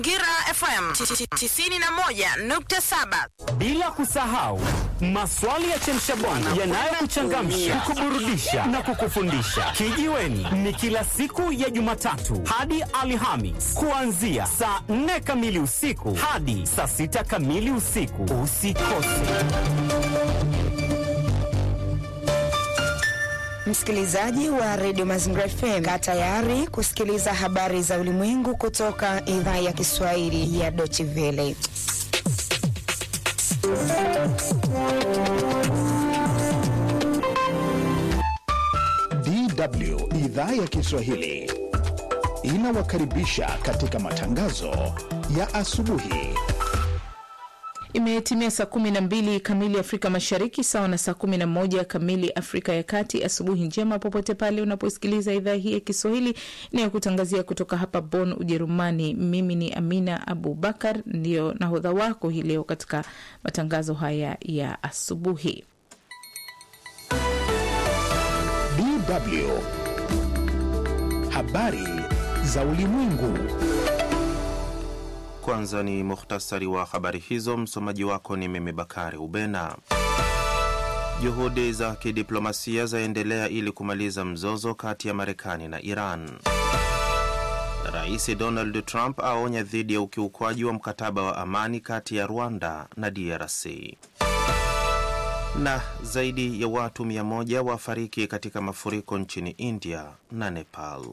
Mazingira FM 91.7. Bila kusahau maswali ya chemshabongo yanayokuchangamsha, kukuburudisha na kukufundisha. Kijiweni ni kila siku ya Jumatatu hadi Alhamis kuanzia saa 4 kamili usiku hadi saa 6 kamili usiku. Usikose. Msikilizaji wa redio Mazingira FM, kaa tayari kusikiliza habari za ulimwengu kutoka idhaa ya Kiswahili ya Deutsche Welle. DW idhaa ya Kiswahili inawakaribisha katika matangazo ya asubuhi. Imetimia saa kumi na mbili kamili Afrika Mashariki, sawa na saa kumi na moja kamili Afrika ya Kati. Asubuhi njema popote pale unaposikiliza idhaa hii ya Kiswahili inayokutangazia kutoka hapa Bonn, Ujerumani. Mimi ni Amina Abubakar, ndiyo nahodha wako hii leo katika matangazo haya ya asubuhi. DW habari za ulimwengu. Kwanza ni muhtasari wa habari hizo. Msomaji wako ni mimi Bakari Ubena. Juhudi za kidiplomasia zaendelea ili kumaliza mzozo kati ya Marekani na Iran. Rais Donald Trump aonya dhidi ya ukiukwaji wa mkataba wa amani kati ya Rwanda na DRC. Na zaidi ya watu mia moja wafariki katika mafuriko nchini India na Nepal.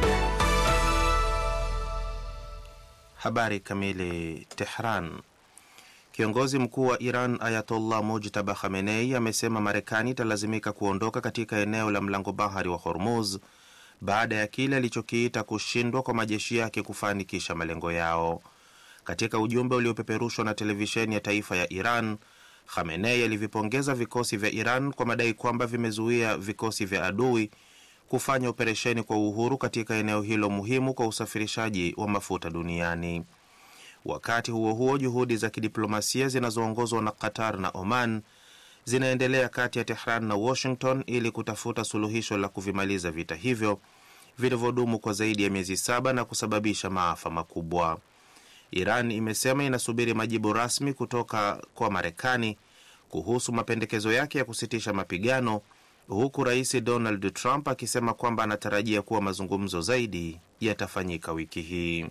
Habari kamili. Tehran. Kiongozi mkuu wa Iran Ayatollah Mujtaba Khamenei amesema Marekani italazimika kuondoka katika eneo la mlango bahari wa Hormuz baada ya kile alichokiita kushindwa kwa majeshi yake kufanikisha malengo yao. Katika ujumbe uliopeperushwa na televisheni ya taifa ya Iran, Khamenei alivipongeza vikosi vya Iran kwa madai kwamba vimezuia vikosi vya adui kufanya operesheni kwa uhuru katika eneo hilo muhimu kwa usafirishaji wa mafuta duniani. Wakati huo huo, juhudi za kidiplomasia zinazoongozwa na Qatar na Oman zinaendelea kati ya Tehran na Washington ili kutafuta suluhisho la kuvimaliza vita hivyo vilivyodumu kwa zaidi ya miezi saba na kusababisha maafa makubwa. Iran imesema inasubiri majibu rasmi kutoka kwa Marekani kuhusu mapendekezo yake ya kusitisha mapigano huku rais Donald Trump akisema kwamba anatarajia kuwa mazungumzo zaidi yatafanyika wiki hii.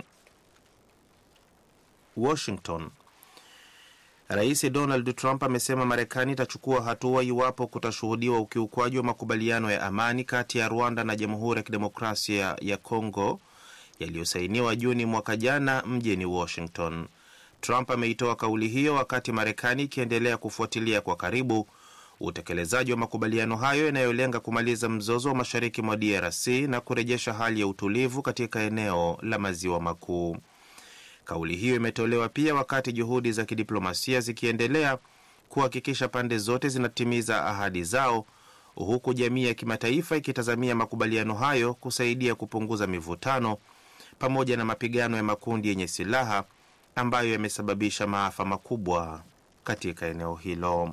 Washington. Rais Donald Trump amesema Marekani itachukua hatua iwapo kutashuhudiwa ukiukwaji wa makubaliano ya amani kati ya Rwanda na Jamhuri ya Kidemokrasia ya Kongo yaliyosainiwa Juni mwaka jana mjini Washington. Trump ameitoa kauli hiyo wakati Marekani ikiendelea kufuatilia kwa karibu utekelezaji wa makubaliano hayo yanayolenga kumaliza mzozo wa mashariki mwa DRC na kurejesha hali ya utulivu katika eneo la maziwa makuu. Kauli hiyo imetolewa pia wakati juhudi za kidiplomasia zikiendelea kuhakikisha pande zote zinatimiza ahadi zao, huku jamii ya kimataifa ikitazamia makubaliano hayo kusaidia kupunguza mivutano pamoja na mapigano ya makundi yenye silaha ambayo yamesababisha maafa makubwa katika eneo hilo.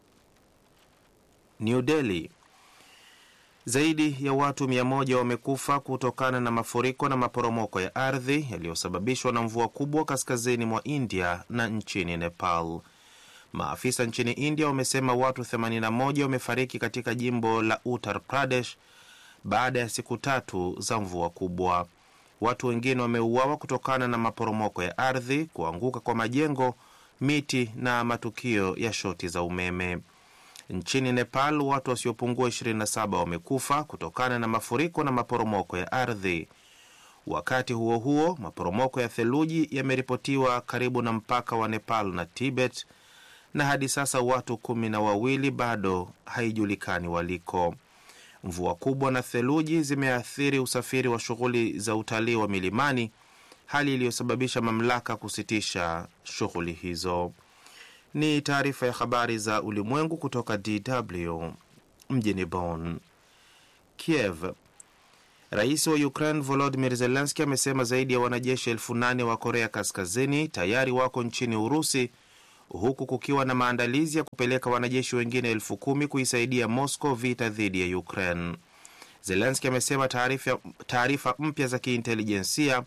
New Delhi. Zaidi ya watu mia moja wamekufa kutokana na mafuriko na maporomoko ya ardhi yaliyosababishwa na mvua kubwa kaskazini mwa India na nchini Nepal. Maafisa nchini India wamesema watu 81 wamefariki katika jimbo la Uttar Pradesh baada ya siku tatu za mvua kubwa. Watu wengine wameuawa kutokana na maporomoko ya ardhi, kuanguka kwa majengo, miti na matukio ya shoti za umeme. Nchini Nepal watu wasiopungua 27 wamekufa kutokana na mafuriko na maporomoko ya ardhi. Wakati huo huo, maporomoko ya theluji yameripotiwa karibu na mpaka wa Nepal na Tibet, na hadi sasa watu kumi na wawili bado haijulikani waliko. Mvua kubwa na theluji zimeathiri usafiri wa shughuli za utalii wa milimani, hali iliyosababisha mamlaka kusitisha shughuli hizo. Ni taarifa ya habari za ulimwengu kutoka DW mjini Bonn. Kiev. Rais wa Ukraine Volodymyr Zelensky amesema zaidi ya wanajeshi elfu nane wa Korea Kaskazini tayari wako nchini Urusi, huku kukiwa na maandalizi ya kupeleka wanajeshi wengine elfu kumi kuisaidia Moscow vita dhidi ya Ukraine. Zelensky amesema taarifa mpya za kiintelijensia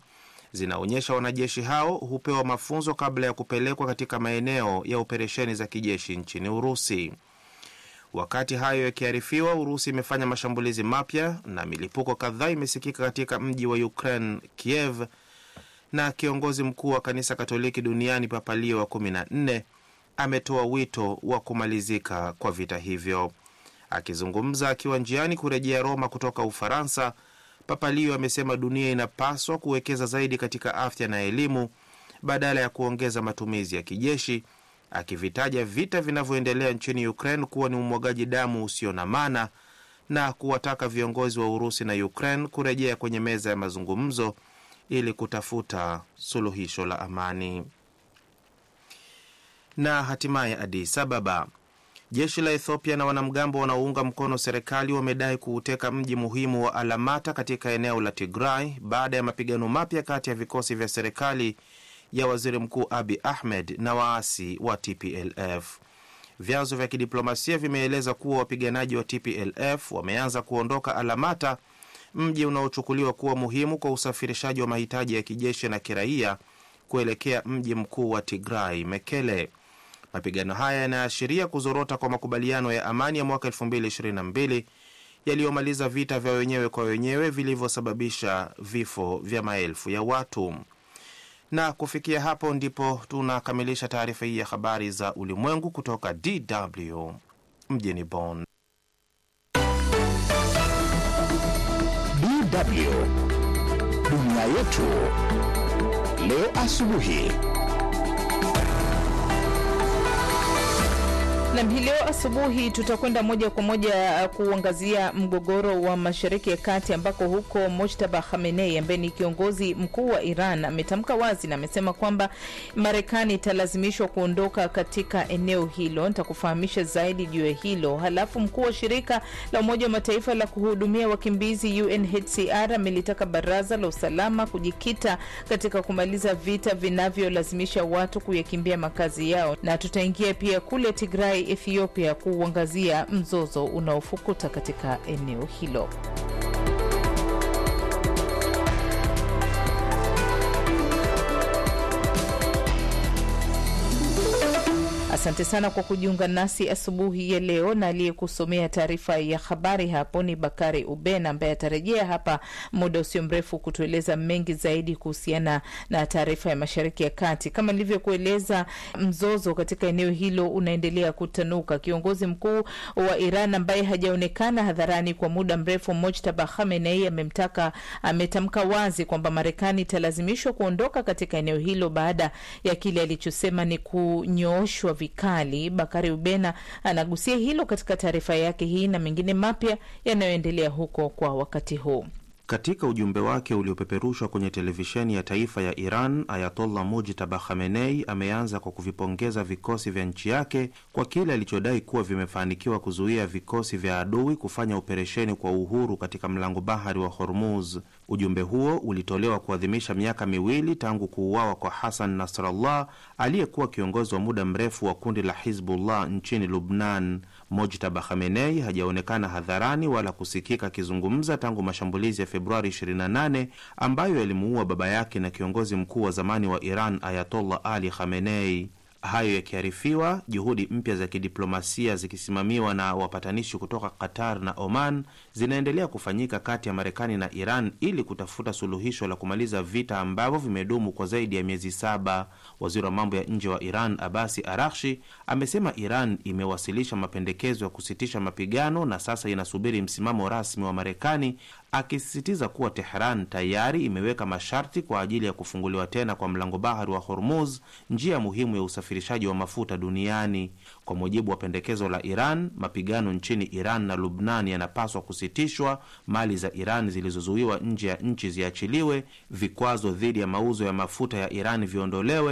zinaonyesha wanajeshi hao hupewa mafunzo kabla ya kupelekwa katika maeneo ya operesheni za kijeshi nchini Urusi. Wakati hayo yakiarifiwa, Urusi imefanya mashambulizi mapya na milipuko kadhaa imesikika katika mji wa Ukraine, Kiev, na kiongozi mkuu wa kanisa Katoliki duniani Papa Leo wa 14 ametoa wito wa kumalizika kwa vita hivyo. Akizungumza akiwa njiani kurejea Roma kutoka Ufaransa, Papa Leo amesema dunia inapaswa kuwekeza zaidi katika afya na elimu badala ya kuongeza matumizi ya kijeshi, akivitaja vita vinavyoendelea nchini Ukraine kuwa ni umwagaji damu usio na maana na kuwataka viongozi wa Urusi na Ukraine kurejea kwenye meza ya mazungumzo ili kutafuta suluhisho la amani. Na hatimaye Addis Ababa, jeshi la Ethiopia na wanamgambo wanaounga mkono serikali wamedai kuuteka mji muhimu wa Alamata katika eneo la Tigray baada ya mapigano mapya kati ya vikosi vya serikali ya waziri mkuu Abi Ahmed na waasi wa TPLF. Vyanzo vya kidiplomasia vimeeleza kuwa wapiganaji wa TPLF wameanza kuondoka Alamata, mji unaochukuliwa kuwa muhimu kwa usafirishaji wa mahitaji ya kijeshi na kiraia kuelekea mji mkuu wa Tigray, Mekele. Mapigano haya yanaashiria kuzorota kwa makubaliano ya amani ya mwaka 2022 yaliyomaliza vita vya wenyewe kwa wenyewe vilivyosababisha vifo vya maelfu ya watu. Na kufikia hapo ndipo tunakamilisha taarifa hii ya habari za ulimwengu kutoka DW mjini Bonn. DW dunia yetu leo asubuhi. Nam, hii leo asubuhi tutakwenda moja kwa moja kuangazia mgogoro wa Mashariki ya Kati, ambako huko Mojtaba Khamenei ambaye ni kiongozi mkuu wa Iran ametamka wazi na amesema kwamba Marekani italazimishwa kuondoka katika eneo hilo. Nitakufahamisha zaidi juu ya hilo. Halafu mkuu wa shirika la Umoja wa Mataifa la kuhudumia wakimbizi UNHCR amelitaka Baraza la Usalama kujikita katika kumaliza vita vinavyolazimisha watu kuyakimbia makazi yao, na tutaingia pia kule Tigray Ethiopia kuuangazia mzozo unaofukuta katika eneo hilo. Asante sana kwa kujiunga nasi asubuhi ya leo, na aliyekusomea taarifa ya habari hapo ni Bakari Uben ambaye atarejea hapa muda usio mrefu kutueleza mengi zaidi kuhusiana na taarifa ya Mashariki ya Kati. Kama nilivyokueleza, mzozo katika eneo hilo unaendelea kutanuka. Kiongozi mkuu wa Iran ambaye hajaonekana hadharani kwa muda mrefu, Mojtaba Khamenei, amemtaka ametamka wazi kwamba Marekani italazimishwa kuondoka katika eneo hilo baada ya kile alichosema ni kunyooshwa vikali. Bakari Ubena anagusia hilo katika taarifa yake hii na mengine mapya yanayoendelea huko kwa wakati huu. Katika ujumbe wake uliopeperushwa kwenye televisheni ya taifa ya Iran, Ayatollah Mujtaba Khamenei ameanza kwa kuvipongeza vikosi vya nchi yake kwa kile alichodai kuwa vimefanikiwa kuzuia vikosi vya adui kufanya operesheni kwa uhuru katika mlango bahari wa Hormuz. Ujumbe huo ulitolewa kuadhimisha miaka miwili tangu kuuawa kwa Hassan Nasrallah aliyekuwa kiongozi wa muda mrefu wa kundi la Hizbullah nchini Lubnan. Mojtaba Khamenei hajaonekana hadharani wala kusikika akizungumza tangu mashambulizi ya Februari 28 ambayo yalimuua baba yake na kiongozi mkuu wa zamani wa Iran Ayatollah Ali Khamenei. Hayo yakiarifiwa, juhudi mpya za kidiplomasia zikisimamiwa na wapatanishi kutoka Qatar na Oman zinaendelea kufanyika kati ya Marekani na Iran ili kutafuta suluhisho la kumaliza vita ambavyo vimedumu kwa zaidi ya miezi saba. Waziri wa mambo ya nje wa Iran Abasi Arakshi amesema Iran imewasilisha mapendekezo ya kusitisha mapigano na sasa inasubiri msimamo rasmi wa Marekani, akisisitiza kuwa Tehran tayari imeweka masharti kwa ajili ya kufunguliwa tena kwa mlango bahari wa Hormuz, njia muhimu ya usafirishaji wa mafuta duniani. Kwa mujibu wa pendekezo la Iran, mapigano nchini Iran na Lubnan yanapaswa kusitishwa, mali za Iran zilizozuiwa nje ya nchi ziachiliwe, vikwazo dhidi ya mauzo ya mafuta ya Iran viondolewe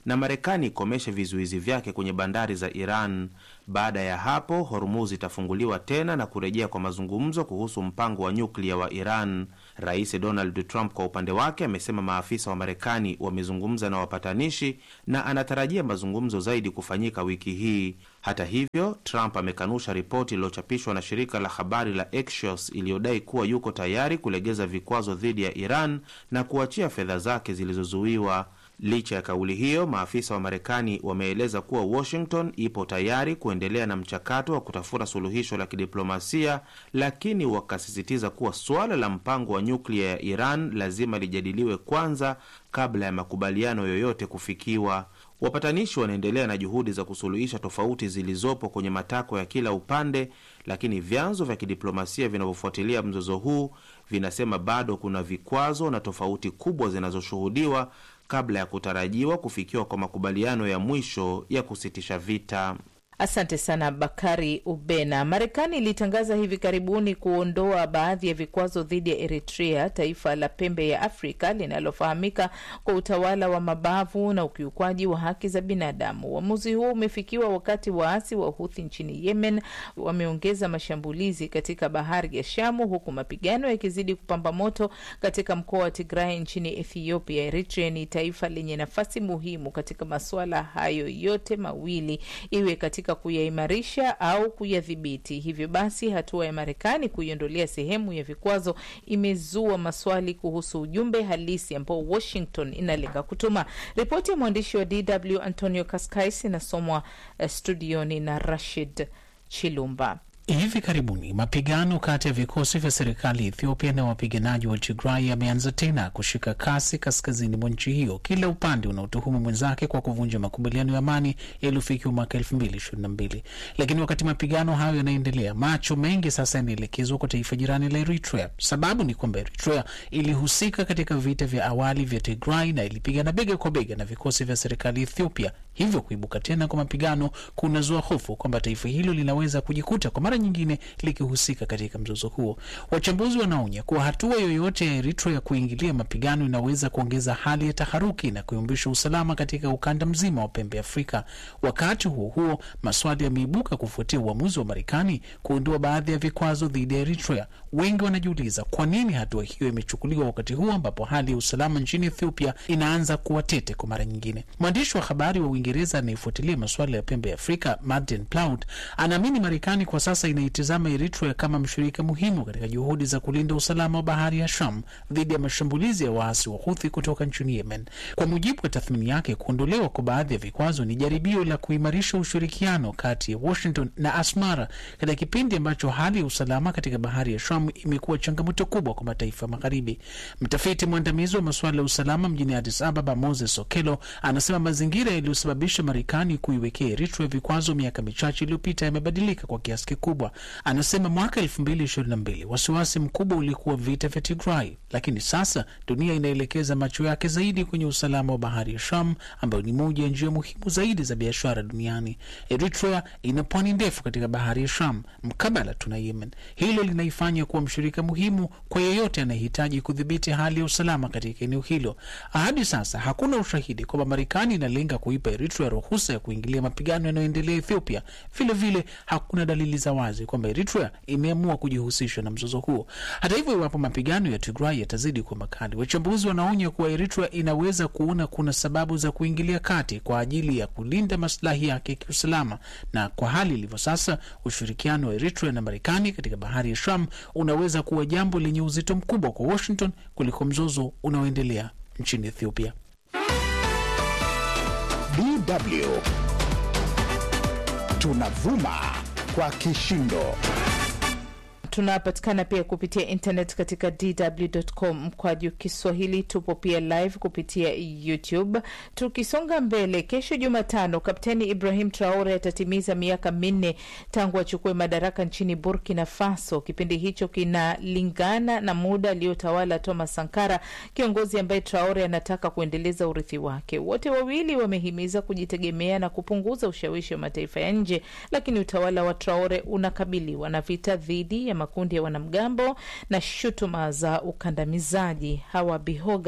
na Marekani ikomeshe vizuizi vyake kwenye bandari za Iran. Baada ya hapo, Hormuz itafunguliwa tena na kurejea kwa mazungumzo kuhusu mpango wa nyuklia wa Iran. Rais Donald Trump kwa upande wake amesema maafisa wa Marekani wamezungumza na wapatanishi na anatarajia mazungumzo zaidi kufanyika wiki hii. Hata hivyo, Trump amekanusha ripoti iliyochapishwa na shirika la habari la Axios iliyodai kuwa yuko tayari kulegeza vikwazo dhidi ya Iran na kuachia fedha zake zilizozuiwa. Licha ya kauli hiyo, maafisa wa Marekani wameeleza kuwa Washington ipo tayari kuendelea na mchakato wa kutafuta suluhisho la kidiplomasia, lakini wakasisitiza kuwa suala la mpango wa nyuklia ya Iran lazima lijadiliwe kwanza kabla ya makubaliano yoyote kufikiwa. Wapatanishi wanaendelea na juhudi za kusuluhisha tofauti zilizopo kwenye matakwa ya kila upande, lakini vyanzo vya kidiplomasia vinavyofuatilia mzozo huu vinasema bado kuna vikwazo na tofauti kubwa zinazoshuhudiwa kabla ya kutarajiwa kufikiwa kwa makubaliano ya mwisho ya kusitisha vita. Asante sana Bakari Ubena. Marekani ilitangaza hivi karibuni kuondoa baadhi ya vikwazo dhidi ya Eritrea, taifa la pembe ya Afrika linalofahamika kwa utawala wa mabavu na ukiukwaji wa haki za binadamu. Uamuzi huo umefikiwa wakati waasi wa Huthi nchini Yemen wameongeza mashambulizi katika bahari ya Shamu, huku mapigano yakizidi kupamba moto katika mkoa wa Tigray nchini Ethiopia. Eritrea ni taifa lenye nafasi muhimu katika masuala hayo yote mawili, iwe katika kuyaimarisha au kuyadhibiti. Hivyo basi, hatua ya Marekani kuiondolea sehemu ya vikwazo imezua maswali kuhusu ujumbe halisi ambao Washington inalenga kutuma. Ripoti ya mwandishi wa DW Antonio Kaskais inasomwa uh, studioni na Rashid Chilumba. Hivi karibuni mapigano kati ya vikosi vya serikali ya Ethiopia na wapiganaji wa Tigray yameanza tena kushika kasi kaskazini mwa nchi hiyo, kila upande unaotuhumu mwenzake kwa kuvunja makubaliano ya amani yaliyofikiwa mwaka elfu mbili ishirini na mbili. Lakini wakati mapigano hayo yanaendelea, macho mengi sasa yanaelekezwa kwa taifa jirani la Eritrea. Sababu ni kwamba Eritrea ilihusika katika vita vya awali vya Tigray na ilipigana bega kwa bega na vikosi vya serikali ya Ethiopia. Hivyo kuibuka tena kwa mapigano kunazua hofu kwamba taifa hilo linaweza kujikuta kwa mara nyingine likihusika katika mzozo huo. Wachambuzi wanaonya kuwa hatua yoyote ya Eritrea ya kuingilia mapigano inaweza kuongeza hali ya taharuki na kuyumbisha usalama katika ukanda mzima wa pembe Afrika. Wakati huo huo, maswali yameibuka kufuatia uamuzi wa Marekani kuondoa baadhi ya vikwazo dhidi ya Eritrea. Wengi wanajiuliza kwa nini hatua hiyo imechukuliwa wakati huu ambapo hali ya usalama nchini Ethiopia inaanza kuwa tete kwa mara nyingine. Mwandishi wa habari wa Uingereza anayefuatilia masuala ya pembe ya Afrika, Martin Plaut, anaamini Marekani kwa sasa inaitazama Eritrea kama mshirika muhimu katika juhudi za kulinda usalama wa bahari ya Sham dhidi ya mashambulizi ya waasi wa Huthi kutoka nchini Yemen. Kwa mujibu wa tathmini yake, kuondolewa kwa baadhi ya vikwazo ni jaribio la kuimarisha ushirikiano kati ya Washington na Asmara katika kipindi ambacho hali ya usalama katika bahari ya Sham imekuwa changamoto kubwa kwa mataifa magharibi. Mtafiti mwandamizi wa masuala ya usalama mjini Addis Ababa, Moses Okelo, anasema mazingira yaliyosababisha Marekani kuiwekea Eritrea vikwazo miaka michache iliyopita yamebadilika kwa kiasi kikubwa. Anasema mwaka elfu mbili ishirini na mbili wasiwasi mkubwa ulikuwa vita vya Tigray, lakini sasa dunia inaelekeza macho yake zaidi kwenye usalama wa bahari ya Sham, ambayo ni moja ya njia muhimu zaidi za biashara duniani. Eritrea ina pwani ndefu katika bahari ya Sham mkabala tuna Yemen. Hilo linaifanya kuwa mshirika muhimu kwa yeyote anayehitaji kudhibiti hali ya usalama katika eneo hilo. Hadi sasa hakuna ushahidi kwamba Marekani inalenga kuipa Eritrea ruhusa ya kuingilia mapigano yanayoendelea Ethiopia. Vilevile vile, hakuna dalili za wazi kwamba Eritrea imeamua kujihusisha na mzozo huo. Hata hivyo, iwapo mapigano ya Tigray yatazidi kuwa makali, wachambuzi wanaonya kuwa Eritrea inaweza kuona kuna sababu za kuingilia kati kwa ajili ya kulinda maslahi yake ya kiusalama. Na kwa hali ilivyo sasa, ushirikiano wa Eritrea na Marekani katika bahari ya Sham unaweza kuwa jambo lenye uzito mkubwa kwa Washington kuliko mzozo unaoendelea nchini Ethiopia. DW tunavuma kwa kishindo. Tunapatikana pia kupitia internet katika dw.com mkwaju Kiswahili. Tupo pia live kupitia YouTube. Tukisonga mbele, kesho Jumatano, Kapteni Ibrahim Traore atatimiza miaka minne tangu achukue madaraka nchini Burkina Faso. Kipindi hicho kinalingana na muda aliyotawala Thomas Sankara, kiongozi ambaye Traore anataka kuendeleza urithi wake. Wote wawili wamehimiza kujitegemea na kupunguza ushawishi wa mataifa ya nje, lakini utawala wa Traore unakabiliwa na vita dhidi ya makundi ya wanamgambo na shutuma za ukandamizaji. Hawa Bihoga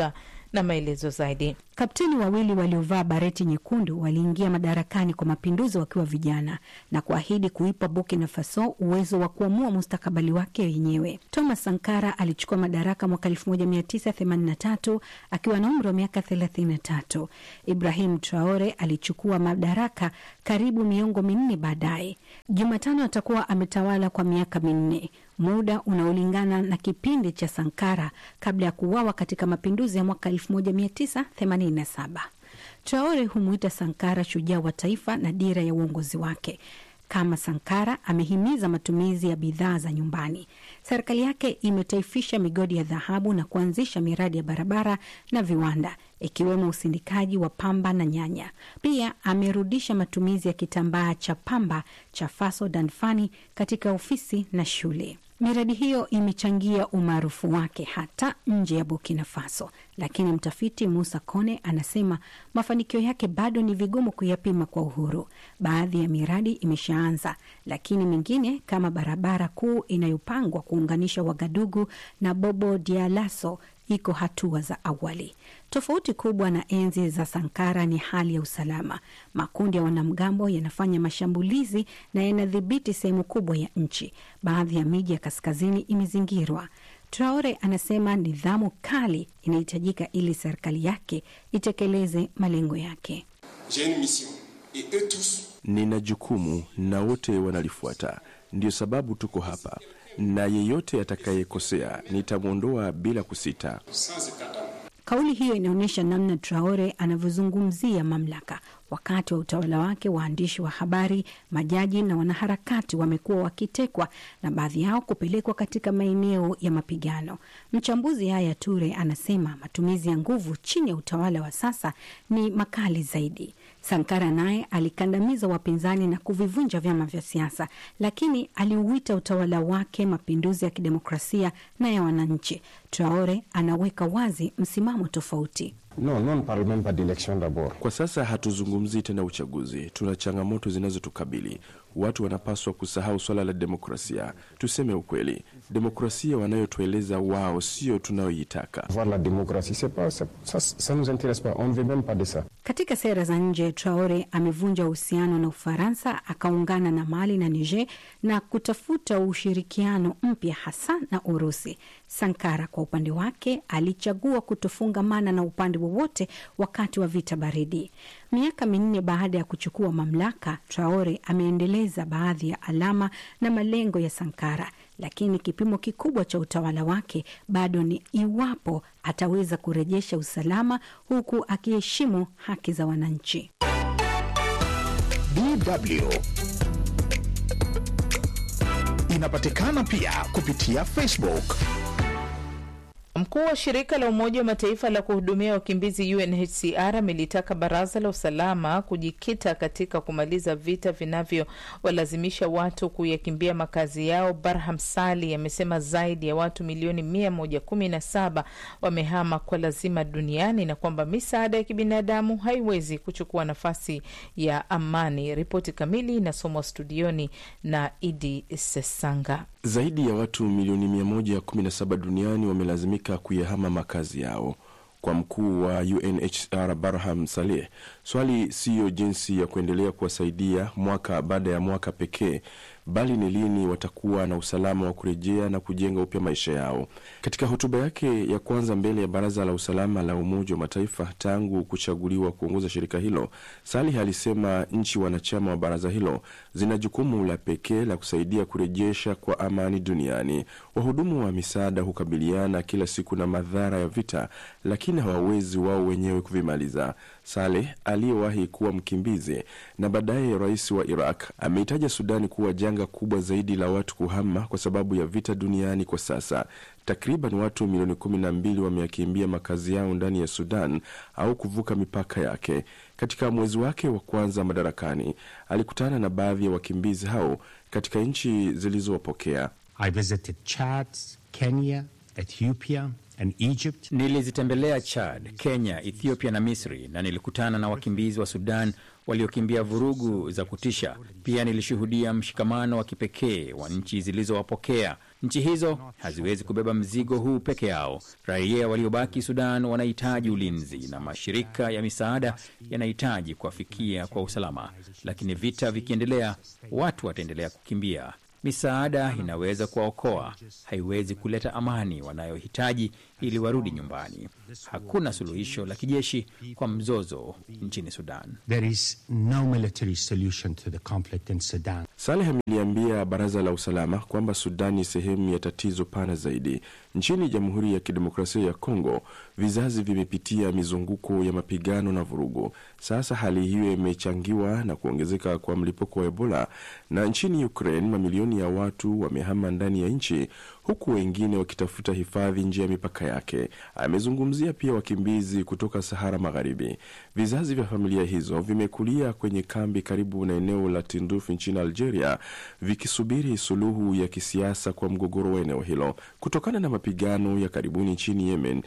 na maelezo zaidi. Kapteni wawili waliovaa bareti nyekundu waliingia madarakani kwa mapinduzi wakiwa vijana na kuahidi kuipa Burkina Faso uwezo wa kuamua mustakabali wake wenyewe. Thomas Sankara alichukua madaraka mwaka 1983 akiwa na umri wa miaka 33. Ibrahim Traore alichukua madaraka karibu miongo minne baadaye. Jumatano atakuwa ametawala kwa miaka minne, muda unaolingana na kipindi cha Sankara kabla ya kuuawa katika mapinduzi ya mwaka 1987. Traore humwita Sankara shujaa wa taifa na dira ya uongozi wake. Kama Sankara amehimiza matumizi ya bidhaa za nyumbani. Serikali yake imetaifisha migodi ya dhahabu na kuanzisha miradi ya barabara na viwanda ikiwemo usindikaji wa pamba na nyanya. Pia amerudisha matumizi ya kitambaa cha pamba cha Faso Danfani katika ofisi na shule. Miradi hiyo imechangia umaarufu wake hata nje ya Burkina Faso, lakini mtafiti Musa Kone anasema mafanikio yake bado ni vigumu kuyapima kwa uhuru. Baadhi ya miradi imeshaanza, lakini mingine kama barabara kuu inayopangwa kuunganisha Wagadugu na Bobo Dialaso iko hatua za awali. Tofauti kubwa na enzi za Sankara ni hali ya usalama. Makundi ya wanamgambo yanafanya mashambulizi na yanadhibiti sehemu kubwa ya nchi. Baadhi ya miji ya kaskazini imezingirwa. Traore anasema nidhamu kali inahitajika ili serikali yake itekeleze malengo yake. Nina jukumu na wote wanalifuata, ndio sababu tuko hapa, na yeyote atakayekosea nitamwondoa bila kusita. Kauli hiyo inaonyesha namna Traore anavyozungumzia mamlaka. Wakati wa utawala wake, waandishi wa habari, majaji na wanaharakati wamekuwa wakitekwa na baadhi yao kupelekwa katika maeneo ya mapigano. Mchambuzi Haya Ture anasema matumizi ya nguvu chini ya utawala wa sasa ni makali zaidi. Sankara naye alikandamiza wapinzani na kuvivunja vyama vya siasa, lakini aliuita utawala wake mapinduzi ya kidemokrasia na ya wananchi. Traore anaweka wazi msimamo tofauti. No, non parle même pas d'élection d'abord. Kwa sasa hatuzungumzii tena uchaguzi, tuna changamoto zinazotukabili. Watu wanapaswa kusahau swala la demokrasia. Tuseme ukweli, demokrasia wanayotueleza wao sio tunayoitaka. Voir la démocratie, c'est pas, ça, ça, ça nous intéresse pas. On ne veut même pas de ça. Katika sera za nje, Traore amevunja uhusiano na Ufaransa, akaungana na Mali na Niger na kutafuta ushirikiano mpya hasa na Urusi. Sankara kwa upande wake alichagua kutofungamana na upande wowote wakati wa vita baridi. Miaka minne baada ya kuchukua mamlaka, Traore ameendeleza baadhi ya alama na malengo ya Sankara, lakini kipimo kikubwa cha utawala wake bado ni iwapo ataweza kurejesha usalama huku akiheshimu haki za wananchi. DW inapatikana pia kupitia Facebook. Mkuu wa shirika la Umoja wa Mataifa la kuhudumia wakimbizi UNHCR amelitaka Baraza la Usalama kujikita katika kumaliza vita vinavyowalazimisha watu kuyakimbia makazi yao. Barham Sali amesema zaidi ya watu milioni mia moja kumi na saba wamehama kwa lazima duniani na kwamba misaada ya kibinadamu haiwezi kuchukua nafasi ya amani. Ripoti kamili inasomwa studioni na Idi Sesanga. Zaidi ya watu milioni 117 duniani wamelazimika kuyahama makazi yao. Kwa mkuu wa UNHCR Barham Saleh, swali siyo jinsi ya kuendelea kuwasaidia mwaka baada ya mwaka pekee, bali ni lini watakuwa na usalama wa kurejea na kujenga upya maisha yao. Katika hotuba yake ya kwanza mbele ya Baraza la Usalama la Umoja wa Mataifa tangu kuchaguliwa kuongoza shirika hilo, Salih alisema nchi wanachama wa baraza hilo zina jukumu la pekee la kusaidia kurejesha kwa amani duniani. Wahudumu wa misaada hukabiliana kila siku na madhara ya vita, lakini hawawezi wao wenyewe kuvimaliza. Saleh aliyewahi kuwa mkimbizi na baadaye rais wa Iraq ameitaja Sudani kuwa janga kubwa zaidi la watu kuhama kwa sababu ya vita duniani kwa sasa. Takriban watu milioni kumi na mbili wameyakimbia makazi yao ndani ya Sudan au kuvuka mipaka yake. Katika mwezi wake wa kwanza madarakani, alikutana na baadhi ya wakimbizi hao katika nchi zilizowapokea. I visited Chad, Kenya, Ethiopia, and Egypt. Nilizitembelea Chad, Kenya, Ethiopia na Misri na nilikutana na wakimbizi wa Sudan waliokimbia vurugu za kutisha. Pia nilishuhudia mshikamano wa kipekee wa nchi zilizowapokea. Nchi hizo haziwezi kubeba mzigo huu peke yao. Raia waliobaki Sudan wanahitaji ulinzi na mashirika ya misaada yanahitaji kuwafikia kwa usalama, lakini vita vikiendelea, watu wataendelea kukimbia. Misaada inaweza kuwaokoa, haiwezi kuleta amani wanayohitaji ili warudi nyumbani. Hakuna suluhisho la kijeshi kwa mzozo nchini Sudan. There is no military solution to the conflict in Sudan. Saleh ameliambia baraza la usalama kwamba Sudan ni sehemu ya tatizo pana zaidi. Nchini Jamhuri ya Kidemokrasia ya Kongo, vizazi vimepitia mizunguko ya mapigano na vurugu. Sasa hali hiyo imechangiwa na kuongezeka kwa mlipuko wa Ebola, na nchini Ukraine mamilioni ya watu wamehama ndani ya nchi, huku wengine wakitafuta hifadhi nje ya mipaka yake. Amezungumzia pia wakimbizi kutoka Sahara Magharibi. Vizazi vya familia hizo vimekulia kwenye kambi karibu na eneo la Tindouf nchini Algeria, vikisubiri suluhu ya kisiasa kwa mgogoro wa eneo hilo. Kutokana na mapigano ya karibuni nchini Yemen,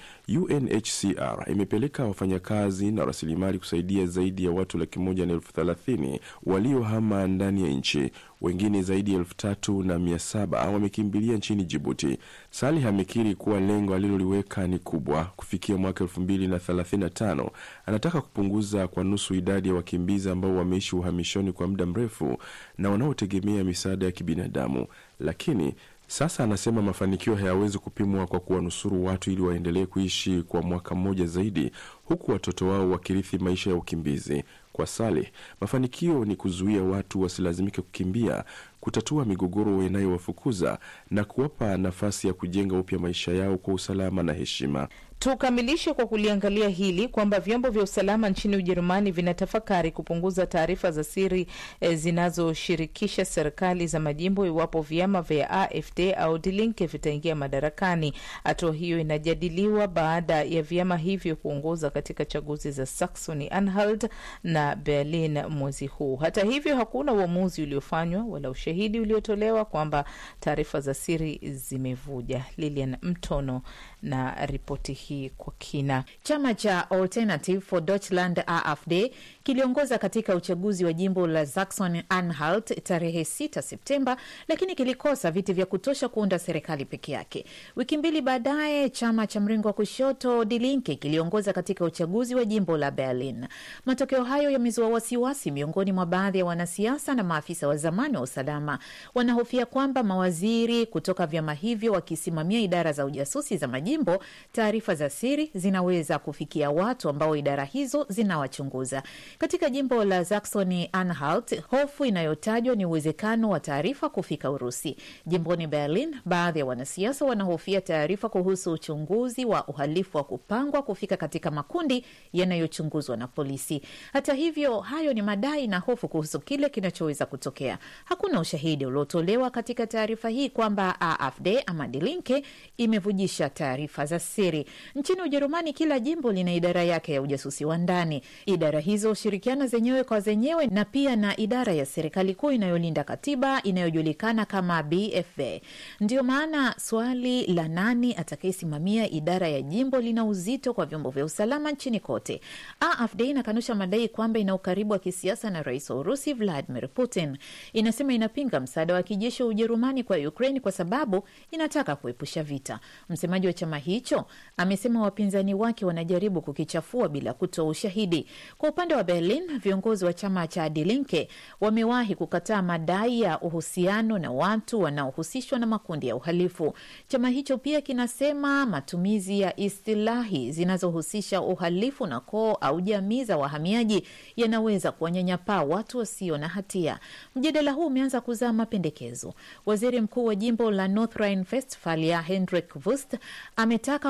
UNHCR imepeleka wafanyakazi na rasilimali kusaidia zaidi ya watu laki moja na elfu thelathini waliohama ndani ya nchi. Wengine zaidi ya elfu tatu na mia saba wamekimbilia nchini Jibuti. Salih amekiri kuwa lengo aliloliweka ni kubwa. Kufikia mwaka elfu mbili na thelathini na tano anataka kupunguza kwa nusu idadi ya wakimbizi ambao wameishi uhamishoni kwa muda mrefu na wanaotegemea misaada ya kibinadamu, lakini sasa anasema mafanikio hayawezi kupimwa kwa kuwanusuru watu ili waendelee kuishi kwa mwaka mmoja zaidi, huku watoto wao wakirithi maisha ya ukimbizi. Kwa Saleh, mafanikio ni kuzuia watu wasilazimike kukimbia, kutatua migogoro inayowafukuza na kuwapa nafasi ya kujenga upya maisha yao kwa usalama na heshima. Tukamilishe kwa kuliangalia hili kwamba vyombo vya usalama nchini Ujerumani vinatafakari kupunguza taarifa za siri e, zinazoshirikisha serikali za majimbo iwapo vyama vya AfD au Die Linke vitaingia madarakani. Hatua hiyo inajadiliwa baada ya vyama hivyo kuongoza katika chaguzi za Saxony Anhalt na Berlin mwezi huu. Hata hivyo, hakuna uamuzi uliofanywa wala ushahidi uliotolewa kwamba taarifa za siri zimevuja. Lilian Mtono na ripoti hii kwa kina. Chama cha Alternative for Deutschland AfD kiliongoza katika uchaguzi wa jimbo la Saxon Anhalt tarehe 6 Septemba, lakini kilikosa viti vya kutosha kuunda serikali peke yake. Wiki mbili baadaye, chama cha mrengo wa kushoto Die Linke kiliongoza katika uchaguzi wa jimbo la Berlin. Matokeo hayo yamezua wasiwasi miongoni mwa baadhi ya wanasiasa na maafisa wa zamani wa usalama. Wanahofia kwamba mawaziri kutoka vyama hivyo wakisimamia idara za ujasusi za majimbo, taarifa za siri zinaweza kufikia watu ambao idara hizo zinawachunguza. Katika jimbo la Saxony Anhalt, hofu inayotajwa ni uwezekano wa taarifa kufika Urusi. Jimboni Berlin, baadhi ya wanasiasa wanahofia taarifa kuhusu uchunguzi wa uhalifu wa kupangwa kufika katika makundi yanayochunguzwa na polisi. Hata hivyo, hayo ni madai na hofu kuhusu kile kinachoweza kutokea. Hakuna ushahidi uliotolewa katika taarifa hii kwamba AfD ama Die Linke imevujisha taarifa za siri. Nchini Ujerumani, kila jimbo lina idara yake ya ujasusi wa ndani. Idara hizo hushirikiana zenyewe kwa zenyewe na pia na idara ya serikali kuu inayolinda katiba inayojulikana kama BFV. Ndiyo maana swali la nani atakayesimamia idara ya jimbo lina uzito kwa vyombo vya usalama nchini kote. AfD inakanusha madai kwamba ina ukaribu wa kisiasa na rais wa Urusi Vladimir Putin. Inasema inapinga msaada wa kijeshi wa Ujerumani kwa Ukraine kwa sababu inataka kuepusha vita. Msemaji wa chama hicho amesema wapinzani wake wanajaribu kukichafua bila kutoa ushahidi. Kwa upande wa Berlin, viongozi wa chama cha Die Linke wamewahi kukataa madai ya uhusiano na watu wanaohusishwa na makundi ya uhalifu. Chama hicho pia kinasema matumizi ya istilahi zinazohusisha uhalifu na koo au jamii za wahamiaji yanaweza kuwanyanyapaa watu wasio na hatia. Mjadala huu umeanza kuzaa mapendekezo. Waziri mkuu wa jimbo la North Rhine-Westphalia Hendrik Wüst ametaka kuundwa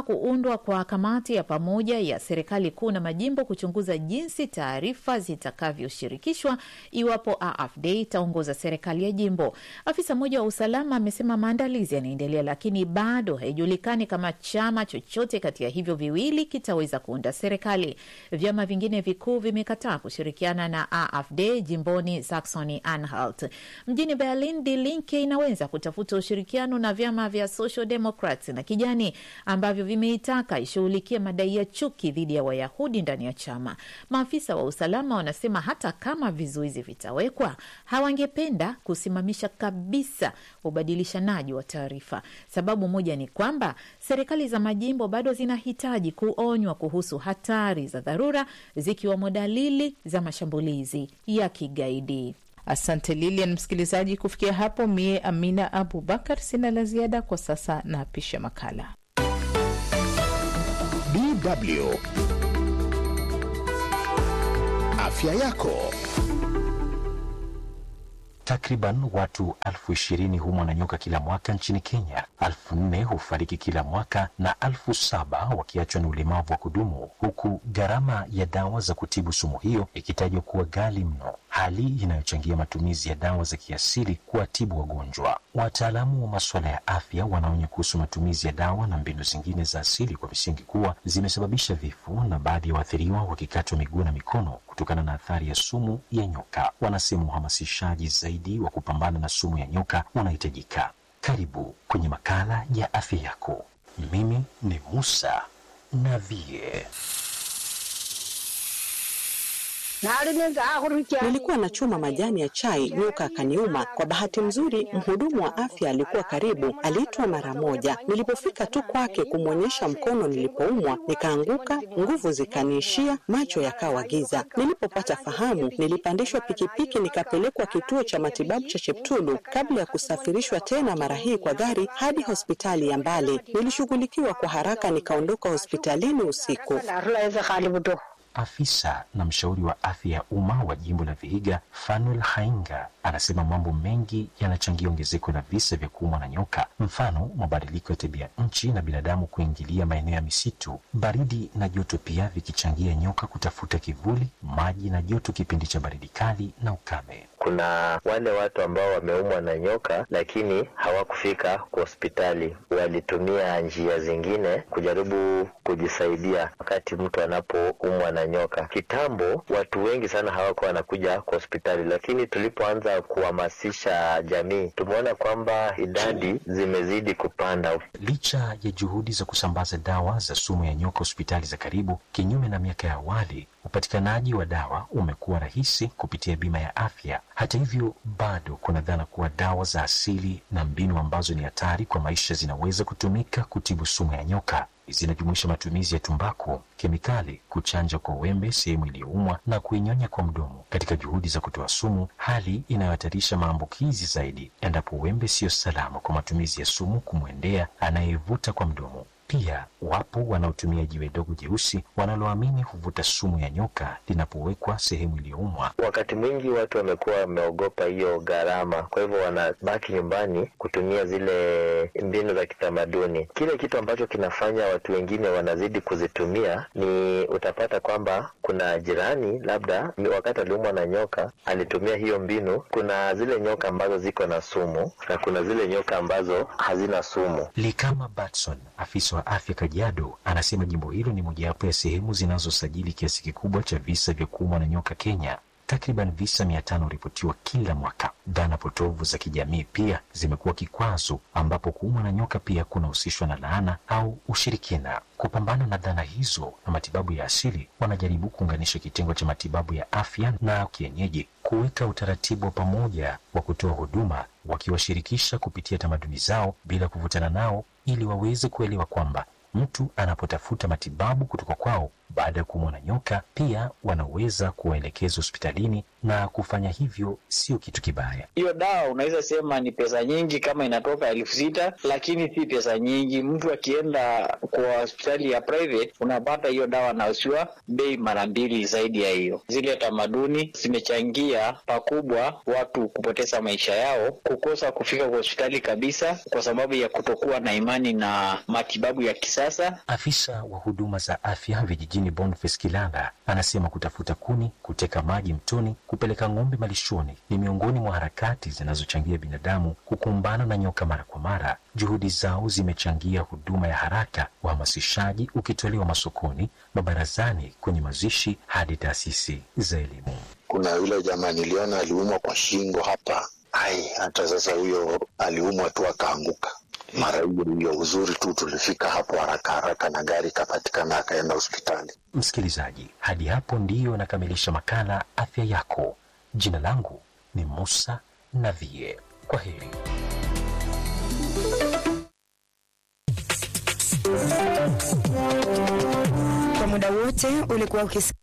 kuundwa kwa kamati ya pamoja ya serikali kuu na majimbo kuchunguza jinsi taarifa zitakavyoshirikishwa iwapo AFD itaongoza serikali ya jimbo. Afisa mmoja wa usalama amesema maandalizi yanaendelea, lakini bado haijulikani kama chama chochote kati ya hivyo viwili kitaweza kuunda serikali. Vyama vingine vikuu vimekataa kushirikiana na AFD jimboni Saxony Anhalt. Mjini Berlin, Die Linke inaweza kutafuta ushirikiano na vyama vya Social Democrats na kijani ambavyo vimeitaka ishughulikie madai ya chuki dhidi ya Wayahudi ndani ya chama. Maafisa wa usalama wanasema hata kama vizuizi vitawekwa, hawangependa kusimamisha kabisa ubadilishanaji wa taarifa. Sababu moja ni kwamba serikali za majimbo bado zinahitaji kuonywa kuhusu hatari za dharura, zikiwemo dalili za mashambulizi ya kigaidi. Asante Lilian. Msikilizaji, kufikia hapo, mie Amina Abubakar sina la ziada kwa sasa, na apisha makala DW afya yako. Takriban watu elfu ishirini humwa na nyoka kila mwaka nchini Kenya. Elfu nne hufariki kila mwaka na elfu saba wakiachwa na ulemavu wa kudumu, huku gharama ya dawa za kutibu sumu hiyo ikitajwa kuwa ghali mno, hali inayochangia matumizi ya dawa za kiasili kuwatibu wagonjwa. Wataalamu wa masuala ya afya wanaonya kuhusu matumizi ya dawa na mbinu zingine za asili kwa misingi kuwa zimesababisha vifo na baadhi ya waathiriwa wakikatwa miguu na mikono kutokana na athari ya sumu ya nyoka. Wanasema uhamasishaji zaidi wa kupambana na sumu ya nyoka unahitajika. Karibu kwenye makala ya afya yako. Mimi ni Musa Navie. Nilikuwa nachuma majani ya chai, nyoka akaniuma. Kwa bahati nzuri, mhudumu wa afya alikuwa karibu, aliitwa mara moja. Nilipofika tu kwake kumwonyesha mkono nilipoumwa, nikaanguka, nguvu zikaniishia, macho yakawa giza. Nilipopata fahamu, nilipandishwa pikipiki nikapelekwa kituo cha matibabu cha Cheptulu kabla ya kusafirishwa tena, mara hii kwa gari hadi hospitali ya Mbale. Nilishughulikiwa kwa haraka, nikaondoka hospitalini usiku. Afisa na mshauri wa afya ya umma wa jimbo la Vihiga, Fanuel Hainga, anasema mambo mengi yanachangia ongezeko la visa vya kuumwa na nyoka, mfano mabadiliko ya tabia nchi na binadamu kuingilia maeneo ya misitu, baridi na joto pia vikichangia nyoka kutafuta kivuli, maji na joto kipindi cha baridi kali na ukame. Kuna wale watu ambao wameumwa na nyoka lakini hawakufika kwa hospitali, walitumia njia zingine kujaribu kujisaidia wakati mtu anapoumwa na nyoka. Kitambo watu wengi sana hawakuwa wanakuja kwa hospitali, lakini tulipoanza kuhamasisha jamii, tumeona kwamba idadi zimezidi kupanda. Licha ya juhudi za kusambaza dawa za sumu ya nyoka hospitali za karibu, kinyume na miaka ya awali, upatikanaji wa dawa umekuwa rahisi kupitia bima ya afya. Hata hivyo, bado kuna dhana kuwa dawa za asili na mbinu ambazo ni hatari kwa maisha zinaweza kutumika kutibu sumu ya nyoka. Zinajumuisha matumizi ya tumbaku, kemikali, kuchanja kwa wembe sehemu iliyoumwa na kuinyonya kwa mdomo katika juhudi za kutoa sumu, hali inayohatarisha maambukizi zaidi endapo wembe siyo salama kwa matumizi ya sumu kumwendea anayevuta kwa mdomo. Pia wapo wanaotumia jiwe dogo jeusi wanaloamini huvuta sumu ya nyoka linapowekwa sehemu iliyoumwa. Wakati mwingi watu wamekuwa wameogopa hiyo gharama, kwa hivyo wanabaki nyumbani kutumia zile mbinu za kitamaduni. Kile kitu ambacho kinafanya watu wengine wanazidi kuzitumia ni utapata kwamba kuna jirani, labda wakati aliumwa na nyoka alitumia hiyo mbinu. Kuna zile nyoka ambazo ziko na sumu na kuna zile nyoka ambazo hazina sumu. Likama Batson, afisa wa afya Kajiado, anasema jimbo hilo ni mojawapo ya sehemu zinazosajili kiasi kikubwa cha visa vya kuumwa na nyoka Kenya. Takriban visa mia tano huripotiwa kila mwaka. Dhana potovu za kijamii pia zimekuwa kikwazo, ambapo kuumwa na nyoka pia kunahusishwa na laana au ushirikina. Kupambana na dhana hizo na matibabu ya asili, wanajaribu kuunganisha kitengo cha matibabu ya afya na kienyeji, kuweka utaratibu wa pamoja wa kutoa huduma, wakiwashirikisha kupitia tamaduni zao bila kuvutana nao, ili waweze kuelewa kwamba mtu anapotafuta matibabu kutoka kwao baada ya kuumwa na nyoka, pia wanaweza kuwaelekeza hospitalini, na kufanya hivyo sio kitu kibaya. Hiyo dawa unaweza sema ni pesa nyingi kama inatoka elfu sita lakini si pesa nyingi. Mtu akienda kwa hospitali ya private unapata hiyo dawa nausiwa bei mara mbili zaidi ya hiyo. Zile tamaduni zimechangia pakubwa watu kupoteza maisha yao, kukosa kufika kwa hospitali kabisa kwa sababu ya kutokuwa na imani na matibabu ya kisasa. Afisa wa huduma za afya vijijini Boniface Kilala anasema kutafuta kuni, kuteka maji mtoni, kupeleka ng'ombe malishoni ni miongoni mwa harakati zinazochangia binadamu kukumbana na nyoka mara kwa mara. Juhudi zao zimechangia huduma ya haraka, uhamasishaji ukitolewa masokoni, mabarazani, kwenye mazishi hadi taasisi za elimu. Kuna yule jamaa niliona aliumwa kwa shingo hapa, ai, hata sasa huyo aliumwa tu akaanguka mara hiyo hiyo. Uzuri tu tulifika hapo haraka haraka na gari ikapatikana, akaenda hospitali. Msikilizaji, hadi hapo ndiyo nakamilisha makala afya yako. Jina langu ni Musa Navie. Kwa heri. Kwa muda wote ulikuwa ukisikia